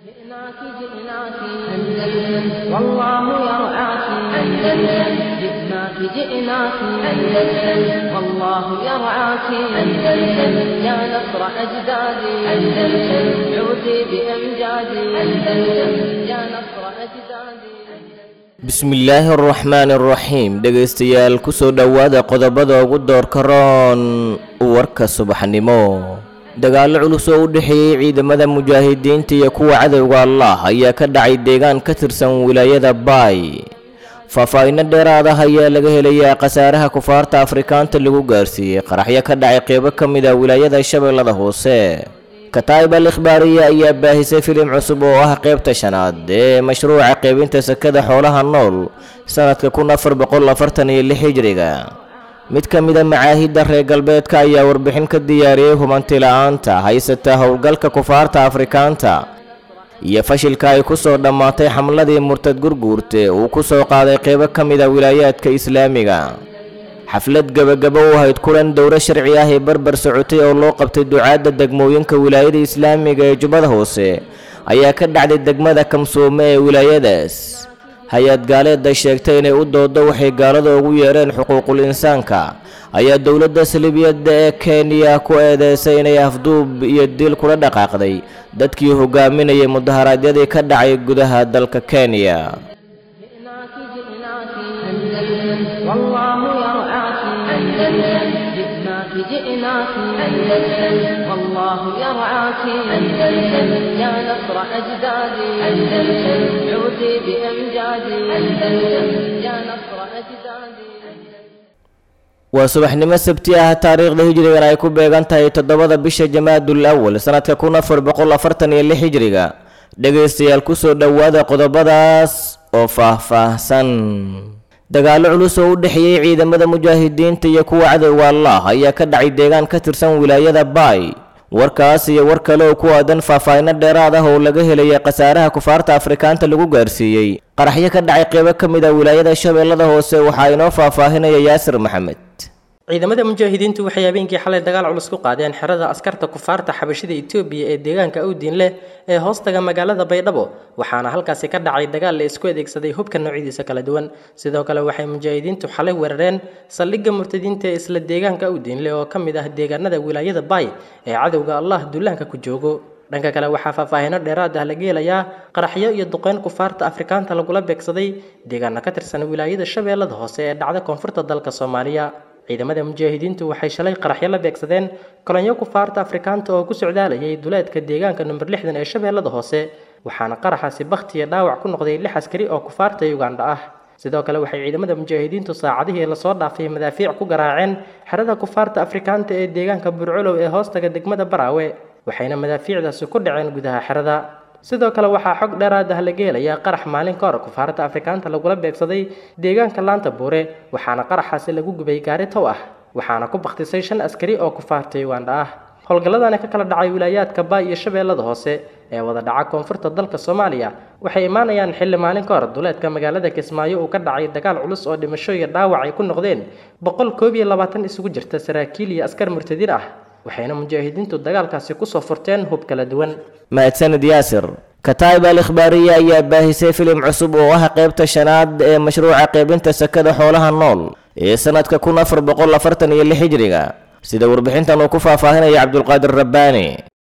جئناك جئناك أندلس والله يرعاك أندلس جئناك جئناك أندلس والله يرعاك أندلس يا نصر أجدادي أندلس عودي بأمجادي أندلس يا نصر أجدادي bismillaahi araxmaani araxiim dhegaystayaal kusoo dhowaada qodobada ugu doorka roon warka subaxnimo dagaallo culus oo u dhexeeyey ciidamada mujaahidiinta iyo kuwa cadowga allah ayaa ka dhacay deegaan ka tirsan wilaayada baay faahfaahinno dheeraad ah ayaa laga helayaa khasaaraha kufaarta afrikaanta lagu gaarsiiyey qaraxyo ka dhacay qeybo ka mid a wilaayada shabeellada hoose kataa'ib al ikhbaariya ayaa baahisay filim cusub oo ah qeybta shanaad ee mashruuca qeybinta sakada xoolaha nool sanadka kun afar boqol afartan iyo lix hijriga mid ka mid a macaahidda reer galbeedka ayaa warbixin ka diyaariyey hubanti la-aanta haysata howlgalka kufaarta afrikaanta iyo fashilka ay ku soo dhammaatay xamladii murtad gurguurte uu ku soo qaaday qeybo ka mid a wilaayaadka islaamiga xaflad gebagabo u ahayd kulan dowro sharci ah ee barbar socotay oo loo qabtay ducaadda degmooyinka wilaayada islaamiga ee jubbada hoose ayaa ka dhacday degmada kamsoome ee wilaayadaas hay-ad gaaleedda sheegtay inay u doodo waxay gaalada ugu yeedheen xuquuqul insaanka ayaa dowladda salibiyadda ee kenya ku eedeysay inay afduub iyo dil kula dhaqaaqday dadkii hogaaminayay mudaharaadyadii ka dhacay gudaha dalka kenya جئناك جئناك أندلس والله يرعاك أندلس جئناك جئناك أندلس والله يرعاك أندلس يا نصر أجدادي أندلس عودي بأمجادي أندلس يا نصر أجدادي waa subaxnimo sabti ah taariikhda hijrigan ay ku beegan tahay toddobada bisha jamaadul awal sanadka kun afar boqol afartan iyo lix hijriga dhegaystayaal kusoo dhowaada qodobadaas oo faah-faahsan dagaallo culus oo u dhexeeyey ciidamada mujaahidiinta iyo kuwa cadowga allah ayaa ka dhacay deegaan ka tirsan wilaayada baay warkaas iyo war kale oo ku aadan faahfaahinno dheeraad ah oo laga helaya khasaaraha kufaarta afrikaanta lagu gaarsiiyey qaraxyo ka dhacay qeybo ka mid a wilaayada shabeellada hoose waxaa inoo faahfaahinaya yaasir maxamed ciidamada mujaahidiintu waxay habeenkii xalay dagaal culus ku qaadeen xerada askarta kufaarta xabashida etoobiya ee deegaanka awdiin leh ee hoostaga magaalada baydhabo waxaana halkaasi ka dhacay dagaal la isku adeegsaday hubka noocyadiisa kala duwan sidoo kale waxay mujaahidiintu xalay weerareen saldhigga murtadiinta ee isla deegaanka awdiin leh oo ka mid ah deegaanada wilaayada baay ee cadowga allah dullaanka ku joogo dhanka kale waxaa faahfaahino dheeraad ah laga helayaa qaraxyo iyo duqeyn kufaarta afrikaanta lagula beegsaday deegaano ka tirsan wilaayada shabeellada hoose ee dhacda koonfurta dalka soomaaliya ciidamada mujaahidiintu waxay shalay qaraxyo la beegsadeen kolonyo kufaarta afrikaanta oo ku socdaalayay duleedka deegaanka number lixdan ee shabeellada hoose waxaana qaraxaasi bakhtiya dhaawac ku noqday lix askari oo kufaarta ugandha ah sidoo kale waxay ciidamada mujaahidiintu saacadihii lasoo dhaafay madaafiic ku garaaceen xerada kufaarta afrikaanta ee deegaanka burculow ee hoostaga degmada baraawe waxayna madaafiicdaasi ku dhaceen gudaha xerada sidoo kale waxaa xog dheeraad ah laga helayaa qarax maalin ka hor kufaarta afrikaanta lagula beegsaday deegaanka laanta buure waxaana qaraxaasi lagu gubay gaari tow ah waxaana ku bakhtisay shan askari oo kufaarta ugandha ah howlgalladani ka kala dhacay wilaayaadka baay iyo shabeellada hoose ee wada dhaca koonfurta dalka soomaaliya waxay imaanayaan xilli maalin ka hor duleedka magaalada kismaayo uu ka dhacay dagaal culus oo dhimasho iyo dhaawac ay ku noqdeen boqol koob iyo labaatan isugu jirta saraakiil iyo askar murtadiin ah waxayna mujaahidiintu dagaalkaasi kusoo furteen hub kala duwan mahadsanid yaasir kataa'ib al ikhbaariya ayaa baahisay filim cusub oo ah qeybta shanaad ee mashruuca qeybinta sakada xoolaha nool ee sanadka kun afar boqol afartan iyo lix hijriga sida warbixintan uu ku faahfaahinaya cabdulqaadir rabbaani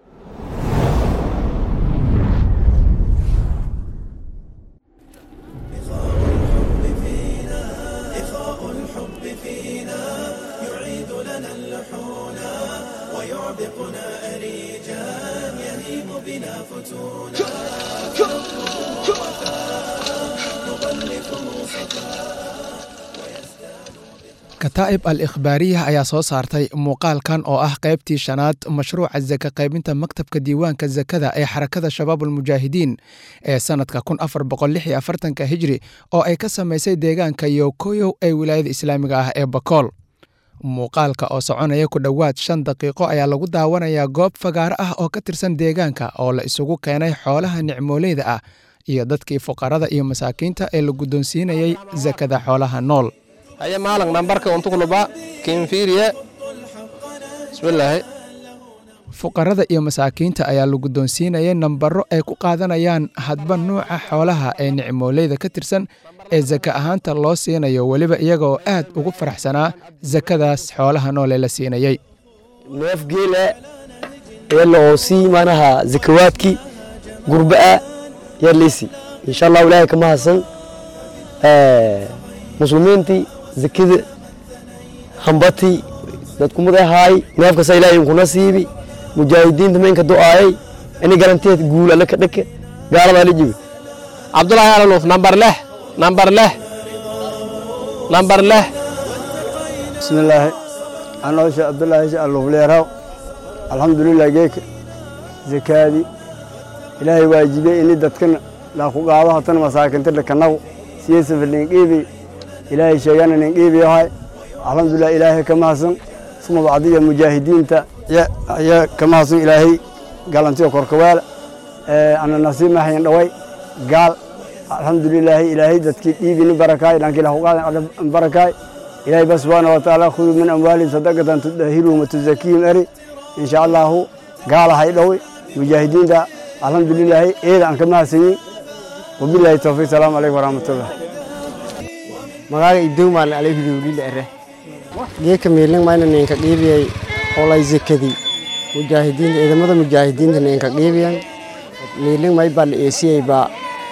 kataa'ib al ikhbaariya ayaa soo saartay muuqaalkan oo ah qaybtii shanaad mashruuca saka qaybinta maktabka diiwaanka sakada ee xarakada shabaabulmujaahidiin ee sannadka kun afar boqol lix iyo afartanka hijri oo ay ka samaysay deegaanka yokoyow ee wilaayada islaamiga ah ee bakool muuqaalka oo soconaya ku dhowaad shan daqiiqo ayaa lagu daawanayaa goob fagaaro ah oo ka tirsan deegaanka oo la isugu keenay xoolaha nicmooleyda ah iyo dadkii fuqarada iyo masaakiinta ee la guddoonsiinayay sakada xoolaha nool haya maalan nambarka untugluba kinfiiriye bismillaahi fuqarada iyo masaakiinta ayaa la guddoonsiinayay nambaro ay ku qaadanayaan hadba nuuca xoolaha ee nicmooleyda ka tirsan ee saka ahaanta loo siinayo weliba iyaga oo aad ugu faraxsanaa sakadaas xoolaha noole la siinayey neef geela eela oo sii manaha zakawaadkii gurba'a yaa leysi insha allahu ilaahay kama hadsan muslimiintii zakada hambatii dadkumada ahaay neefkasa ilaahay inkuna siibi mujaahidiinta maynka do'aayay ini garanteed guul alle ka dhake gaaladaa la jibi cabdulahi alanuf nambar leh nambar leh nambar leh bismillaahi anoo sheekh cabdullaahi sheekh alufleeraw alxamdulilah geeka zakaadii ilaahay waajibey ini dadkana laaku qaado hatana masaakinta dhakanagu siyeesafa ninqiibi ilaahay sheegana ninqiibiyahay alxamdulilah ilaahay ka mahadsan suma bacdiya mujaahidiinta ayaa ka mahadsan ilaahay galantiyo korkawaala ana nasiib maxayn dhaway gaal alxamdulilaahi ilaahay dadkii dhiibini barakaay dhankii lahu qaadan barakaay ilaahay ba subxaana wa tacaala khuduu min amwaalihim sadaqatan tudahiruhum wa tuzakiihim eri insha allahu gaalahay dhowey mujaahidiinta alxamdulilaahi eeda aan ka mahadsanyin wabilaahi towfiiq salaamu calaykum waraxmatullah magaaga idowmaan alayhudowlila ere geeka miilin mayna ninka qiibiyay olay zekadii mujaahidiinta ciidamada mujaahidiinta ninka qiibiyan miilin may baa la eesiyey baa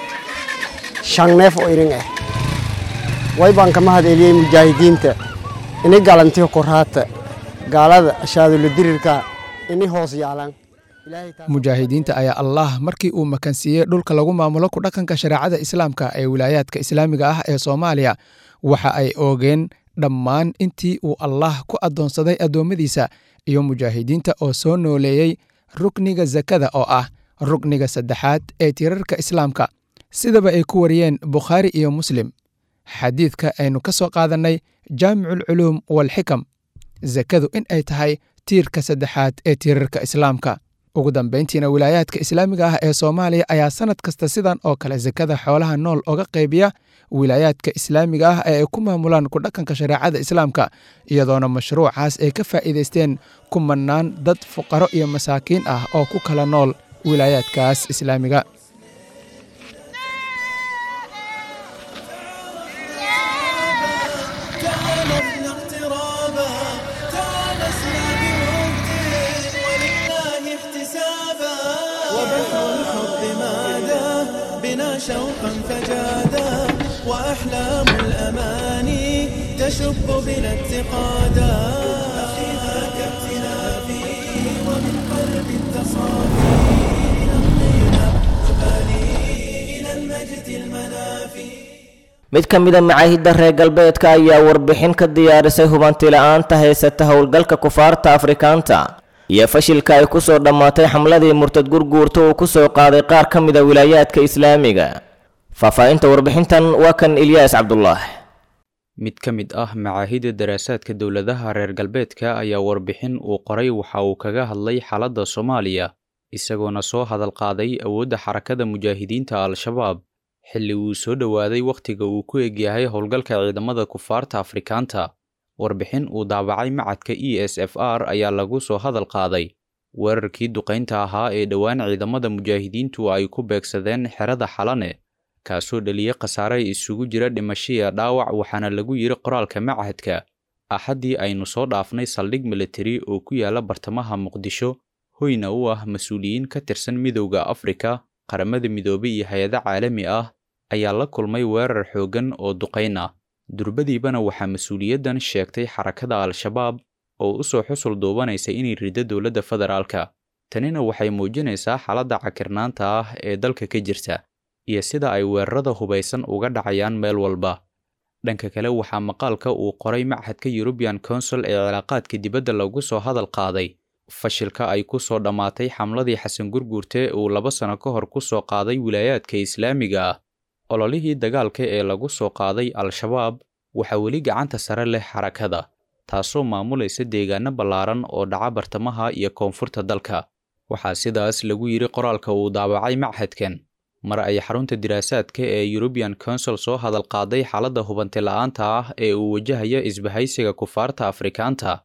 shan neef oo irin ah way baan kama hadeeliyey mujaahidiinta ini galantiyo koraata gaalada ashaadulo dirirka ini hoos yaalan mujaahidiinta ayaa allah markii uu makansiiyey dhulka lagu maamulo ku dhaqanka shareecada islaamka ee wilaayaadka islaamiga ah ee soomaaliya waxa ay oogeen dhammaan intii uu allah ku addoonsaday addoommadiisa iyo mujaahidiinta oo soo nooleeyey rukniga sakada oo ah rukniga saddexaad ee tirarka islaamka sidaba ay ku wariyeen bukhaari iyo muslim xadiidka aynu ka soo qaadannay jaamiculculuum walxikam sakadu in ay tahay tiirka saddexaad ee tiirarka islaamka ugu dambayntiina wilaayaadka islaamiga ah ee soomaaliya ayaa sannad kasta sidan oo kale sakada xoolaha nool oga qaybiya wilaayaadka islaamiga ah ee ay ku maamulaan ku dhaqanka shareecada islaamka iyadoona mashruucaas ay ka faa'iidaysteen kumannaan dad fuqaro iyo masaakiin ah oo ku kala nool wilaayaadkaas islaamiga شوقا فجادا وأحلام الأماني تشب بنا اتقادا أخيها كابتلافي ومن قلب تصافي نمضينا نبالي إلى المجد المنافي mid ka mida macaahidda reer galbeedka ayaa warbixin ka diyaarisay hubanti la'aanta haysata howlgalka kufaarta afrikaanta iyo fashilka ay ku soo dhammaatay xamladii murtad gurguurta uu ku soo qaaday qaar ka mida wilaayaadka islaamiga faahfaahinta warbixintan waa kan ilyaas cabdulaah mid ka mid ah macaahidda daraasaadka dowladaha reer galbeedka ayaa warbixin uu qoray waxa uu kaga hadlay xaaladda soomaaliya isagoona soo hadal qaaday awoodda xarakada mujaahidiinta al-shabaab xilli uu soo dhowaaday wakhtiga uu ku egyahay howlgalka ciidamada kufaarta afrikaanta warbixin uu daabacay macadka e s f r ayaa lagu soo hadal qaaday weerarkii duqaynta ahaa ee dhowaan ciidamada mujaahidiintu ay ku beegsadeen xerada xalane kaasoo dhaliyey khasaare isugu jira dhimashiya dhaawac waxaana lagu yidhi qoraalka machadka axaddii aynu soo dhaafnay saldhig militari oo ku yaala bartamaha muqdisho hoyna u ah mas-uuliyiin ka tirsan midowda afrika qaramada midoobay iyo hay-ado caalami ah ayaa la kulmay weerar xooggan oo duqayn ah durbadiibana waxaa mas-uuliyaddan sheegtay xarakada al-shabaab oo u soo xusul duubanaysa inay riddo dowladda federaalka tanina waxay muujinaysaa xaaladda cakirnaanta ah ee dalka ka jirta iyo sida ay weerarada hubaysan uga dhacayaan meel walba dhanka kale waxaa maqaalka uu qoray machadka yurubian consul ee cilaaqaadka dibadda lagu soo hadal qaaday fashilka ay ku soo dhammaatay xamladii xasan gurguurte uu laba sano ka hor ku soo qaaday wilaayaadka islaamiga ah ololihii dagaalka ee lagu soo qaaday al-shabaab waxaa weli gacanta sare leh xarakada taasoo maamulaysa deegaano ballaaran oo dhaca bartamaha iyo koonfurta dalka waxaa sidaas lagu yidhi qoraalka uu daabacay machadkan mar ay xarunta diraasaadka ee yurubian consul soo hadal qaaday xaaladda hubanti la'aanta ah ee uu wajahaya isbahaysiga kufaarta afrikaanta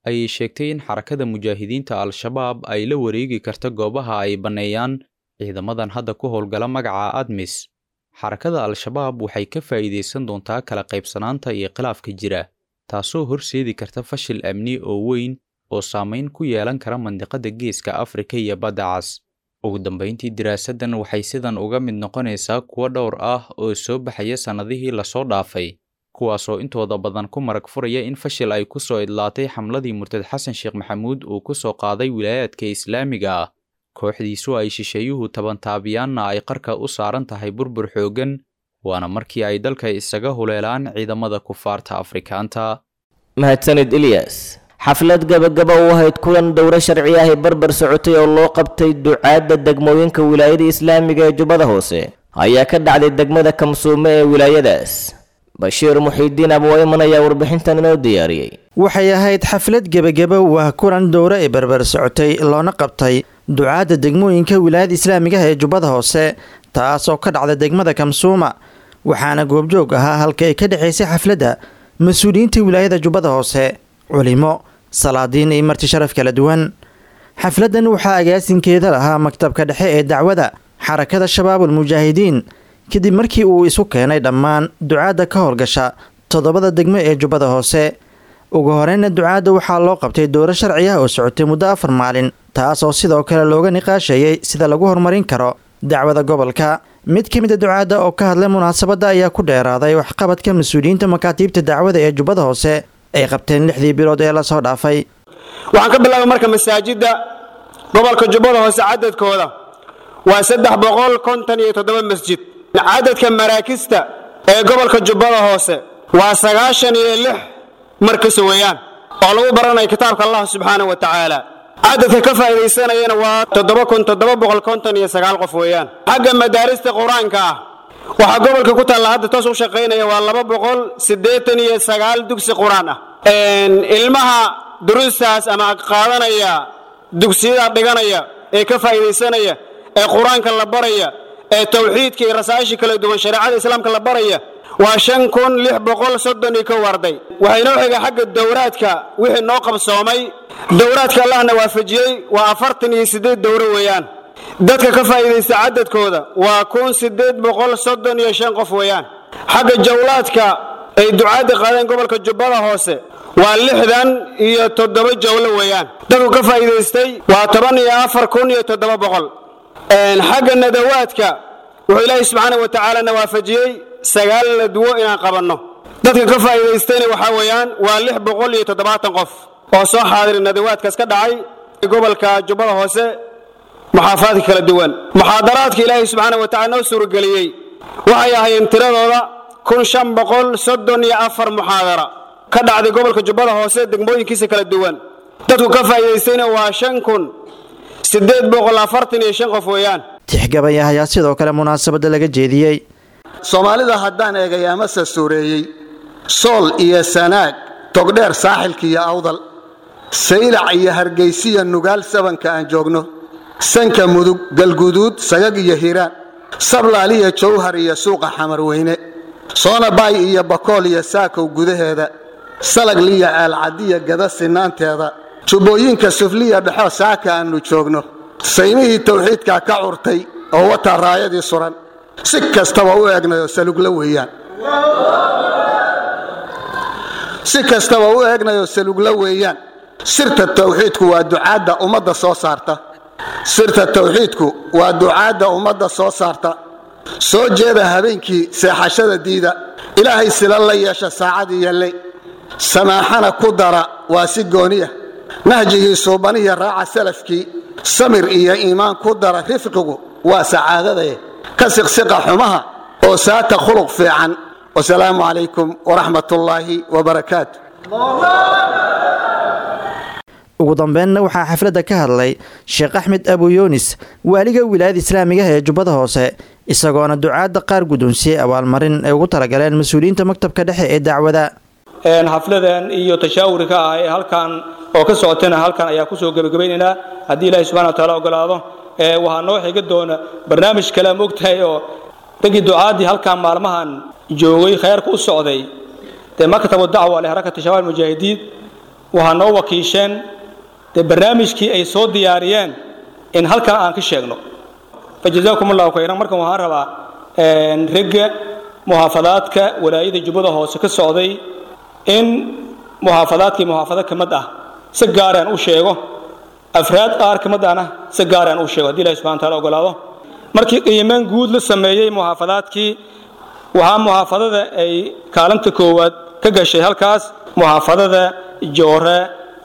ayay sheegtay in xarakada mujaahidiinta al-shabaab ay la wareegi karta goobaha ay banneeyaan ciidamadan hadda ku howlgala magaca admis xarakada al-shabaab waxay ka faa'iidaysan doontaa kala qaybsanaanta iyo khilaafka jira taasoo horseedi karta fashil amni oo weyn oo saamayn ku yeelan kara mandiqada geeska afrika iyo badda cas ugu dambayntii diraasaddan waxay sidan uga mid noqonaysaa kuwo dhowr ah oo soo baxaya sannadihii lasoo dhaafay kuwaasoo intooda badan ku marag furaya in fashil ay ku soo idlaatay xamladii murtad xasan sheekh maxamuud uu ku soo qaaday wilaayaadka islaamiga ah kooxdiisu ay shisheeyuhu tabantaabiyaanna ay qarka u saaran tahay burbur xooggan waana markii ay dalka isaga huleelaan ciidamada kufaarta afrikaanta mahadsanid ilyas xaflad gabagaba u ahayd kulan dowro sharci ahi barbar socotay oo loo qabtay ducaadda degmooyinka wilaayada islaamiga ee jubbada hoose ayaa ka dhacday degmada kamsuume ee wilaayadaas bashiir muxiidiin abwayman ayaa warbixintan inoo diyaariyey waxay ahayd xaflad gebageba waa kulan dowro ee barbar socotay loona qabtay ducaadda degmooyinka wilaayada islaamigaha ee jubbada hoose taasoo ka dhacda degmada kamsuuma waxaana goobjoog ahaa halka ay ka dhexaysay xafladda mas-uuliyiinta wilaayada jubbada hoose culimo salaadiin iyo marti sharaf kala duwan xafladdan waxaa agaasinkeeda lahaa maktabka dhexe ee dacwada xarakada shabaabul mujaahidiin kadib markii uu isu keenay dhammaan ducaadda ka howlgasha toddobada degmo ee jubbada hoose ugu horeyna ducaadda waxaa loo qabtay dowro sharci ah oo socotay muddo afar maalin taas oo sidoo kale looga niqaashayay sida lagu horumarin karo dacwada gobolka mid ka mid a ducaadda oo ka hadlay munaasabadda ayaa ku dheeraaday waxqabadka mas-uuliyiinta makaatiibta dacwada ee jubbada hoose ay qabteen lixdii bilood ee lasoo dhaafay waxaan ka bilaabay marka masaajidda gobolka jubbada hoose cadadkooda waa saddex boqol konton iyo toddoba masjid cadadka maraakista ee gobolka jubbada hoose waa sagaashan iyo lix markas weeyaan oo lagu baranaya kitaabka allah subxaana wa tacaala cadadka ka faa'iidaysanayana waa toddoba kun toddoba boqol konton iyo sagaal qof weeyaan xagga madaarista qur-aanka ah waxaa gobolka ku taalla hadda toos u shaqaynaya waa laba boqol siddeetan iyo sagaal dugsi qur-aan ah ilmaha duruustaas ama qaadanaya dugsiyada dhiganaya ee ka faa'iidaysanaya ee qur-aanka la baraya ee tawxiidka iyo rasaa'isha kala duwan shareecada islaamka la baraya waa shan kun lix boqol soddon iyo kow arday waxay noo xiga xagga dowraadka wixii noo qabsoomay dowraadka allahna waafajiyey waa afartan iyo siddeed dowro weeyaan dadka ka faa'iidaysta cadadkooda waa kun siddeed boqol soddon iyo shan qof weeyaan xagga jawlaadka ay ducaadda qaadeen gobolka jubbada hoose waa lixdan iyo toddoba jawlo weeyaan dadku ka faa'iidaystay waa toban iyo afar kun iyo toddoba boqol xagga nadawaadka wuxuu ilaahay subxaana wa tacaala na waafajiyey sagaal ladwo inaan qabanno dadka ka faa'iidaystayna waxaa weeyaan waa lix boqol iyo toddobaatan qof oo soo xaadiray nadawaadkaas ka dhacay gobolka jubbada hoose muxaafaadka kala duwan muxaadaraadka ilaahay subxaana wa tacala noo suurageliyey waxay ahaayeen tiradooda kun shan boqol soddon iyo afar muxaadara ka dhacday gobolka jubbada hoose degmooyinkiisa kala duwan dadku ka faa'iidaystayna waa shan kun siddeed boqol afartan iyo shan qof weeyaan tixgabaya ayaa sidoo kale munaasabadda laga jeediyey soomaalida haddaan eegay amase suureeyey sool iyo sanaag togdheer saaxilka iyo awdal saylac iyo hargaysiya nugaal sabanka aan joogno sanka mudug galguduud sagag iyo hiiraan sablaaliya jawhar iyo suuqa xamarweyne soonabaay iyo bakool iyo saakow gudaheeda salagliya aalcadiya gada sinaanteeda jubbooyinka sufliya dhexo saaka aannu joogno saymihii tawxiidka ka curtay oo wataa raayadii suran si kastaba u eegnayoo salugla weeyaan si kastaba u eegnayoo salugla weeyaan sirta tawxiidku waa ducaadda ummadda soo saarta sirta tawxiidku waa ducaadda ummadda soo saarta soo jeeda habeenkii seexashada diida ilaahay sila la yeesha saacadii yalley samaaxana ku dara waa si gooniya nahjigii suubaniya raaca salafkii samir iyo iimaan ku dara rifqigu waa sacaadadae ka siqsiqa xumaha oo saata khuluq fiican wasalaamu calaykum waraxmat ullaahi wabarakaatu ugu dambeynna waxaa xafladda ka hadlay sheekh axmed abu yunis waaliga wilaayada islaamigaha ee jubbada hoose isagoona ducaadda qaar guddoonsiyey abaalmarin ay ugu talagaleen mas-uuliyiinta maktabka dhexe ee dacwada xafladan iyo tashaawurka ah ee halkan oo ka socotana halkan ayaa kusoo gebagabaynaynaa haddii ilaahay subxana wataala ogolaado waxaa noo xiga doona barnaamij kale ma ogtahay oo raggii ducaadii halkan maalmahan joogay khayrka u socday dee maktabu dacwa lehrakati shabaab mujaahidiin waxaa noo wakiisheen dee barnaamijkii ay soo diyaariyeen in halkan aan ka sheegno fa jazaakum allahu khayran markan waxaan rabaa ragga muxaafadaadka walaayada jubbada hoose ka socday in muxaafadaadkii muxaafado ka mid ah si gaaraan u sheego afraad qaar ka mid ahna si gaaraan u sheego haddii ilahi subxana taala ogolaado markii qiimeyn guud la sameeyey muxaafadaadkii waxaa muxaafadada ay kaalinta koowaad ka gashay halkaas muxaafadada joore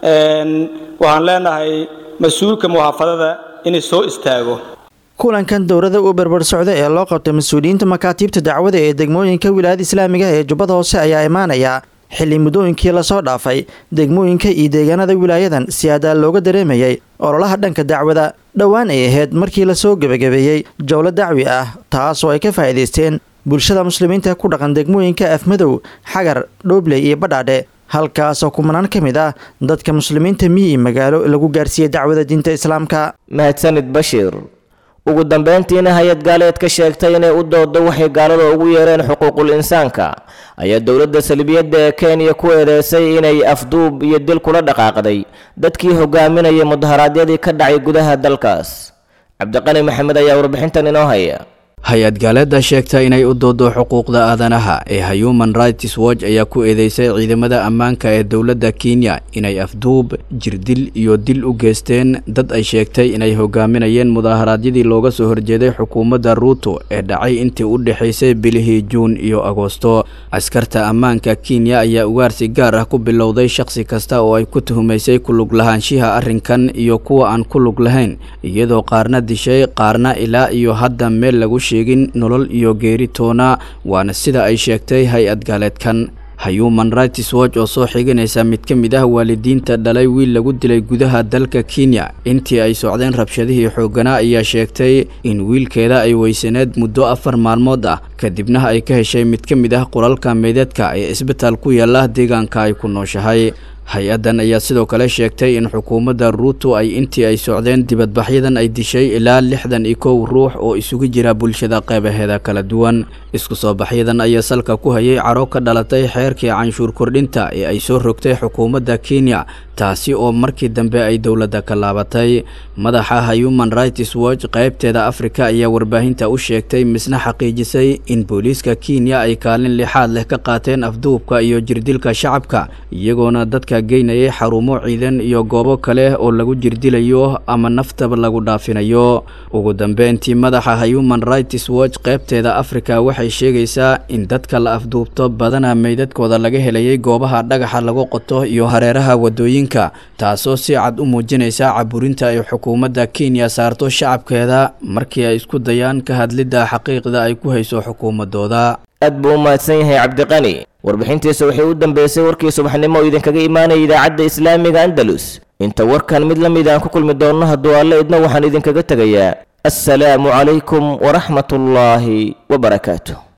waxaan leenahay mas-uulka muxaafadada inay soo istaago kulankan dowladda u berber socda ee loo qabtay mas-uuliyiinta makaatiibta dacwada ee degmooyinka wilaayada islaamiga ee jubbada hoose ayaa imaanaya xilli muddooyinkii lasoo dhaafay degmooyinka iyo deegaanada wilaayadan si adaa looga dareemayay ololaha dhanka dacwada dhowaan ay ahayd markii lasoo gebagabeeyey jowlo dacwi ah taas oo ay ka faa'iidaysteen bulshada muslimiinta ku dhaqan degmooyinka afmadow xagar dhoobley iyo badhaadhe halkaasoo kumanaan ka mid ah dadka muslimiinta miyi magaalo lagu gaarsiiyey dacwada diinta islaamka mahadsanid bashiir ugu dambeyntiina hay-ad gaaleed ka sheegtay inay u doodo waxay gaalada ugu yeereen xuquuqul insaanka ayaa dowladda salbiyadda ee kenya ku eedeysay inay afduub iyo dil kula dhaqaaqday dadkii hogaaminayay mudaharaadyadii ka dhacay gudaha dalkaas cabdiqani maxamed ayaa warbixintan inoo haya hay-ad gaaleedda sheegta inay u doodo xuquuqda aadanaha ee human rights watch ayaa ku eedeysay ciidamada ammaanka ee dowladda kenya inay afduub jirdil iyo dil u geysteen dad ay sheegtay inay hogaaminayeen mudaharaadyadii looga soo horjeeday xukuumadda ruuto ee dhacay intii u dhexaysay bilihii juun iyo agoosto askarta ammaanka kenya ayaa ugaarsi gaar ah ku bilowday shakhsi kasta oo ay ku tuhumaysay ku lug lahaanshiha arrinkan iyo kuwa aan ku lug lahayn iyadoo qaarna dishay qaarna ilaa iyo hadda meel lagu sheegin nolol iyo geeri toona waana sida ay sheegtay hay-ad gaaleedkan human rights watch oo soo xiganaysa mid ka mid ah waalidiinta dhalay wiil lagu dilay gudaha dalka kenya intii ay socdeen rabshadihii xoogganaa ayaa sheegtay in wiilkeeda ay weysaneed muddo afar maalmood ah kadibna ay ka heshay mid ka mid ah qolalka meedeedka ee isbitaal ku yaala deegaanka ay ku nooshahay hay-addan ayaa sidoo kale sheegtay in xukuumadda ruuto ay intii ay socdeen dibadbaxyadan ay dishay ilaa lixdan iyo kow ruux oo isugu jira bulshada qeybaheeda kala duwan isku soo baxyadan ayaa salka ku hayay caro ka dhalatay xeerkii canshuur kordhinta ee ay soo rogtay xukuumadda kenya taasi oo markii dambe ay dowladda ka laabatay madaxa human rights watch qeybteeda afrika ayaa warbaahinta u sheegtay misna xaqiijisay in booliiska kenya ay kaalin lixaad leh ka qaateen afduubka iyo jirdilka shacabka iyagoona dadka geynayay xarumo ciidan iyo goobo kale oo lagu jirdilayo ama naftaba lagu dhaafinayo ugu dambeyntii madaxa human rights watch qeybteeda afrika waxay sheegaysaa in dadka la afduubto badana meydadkooda laga helayay goobaha dhagaxa lagu qoto iyo hareeraha wadooyinka taasoo si cad u muujinaysa caburinta ay xukuumadda kenya saarto shacabkeeda markii ay isku dayaan ka hadlidda xaqiiqda ay ku hayso xukuumadooda aad buu u mahadsan yahay cabdiqani warbixintiisa waxay u dambeysay warkii subaxnimo oo idinkaga imaanaya idaacadda islaamiga andalus inta warkan mid la mid aan ku kulmi doonno hadduu alle idna waxaan idinkaga tegayaa assalaamu calaykum waraxmatullaahi wabarakaatu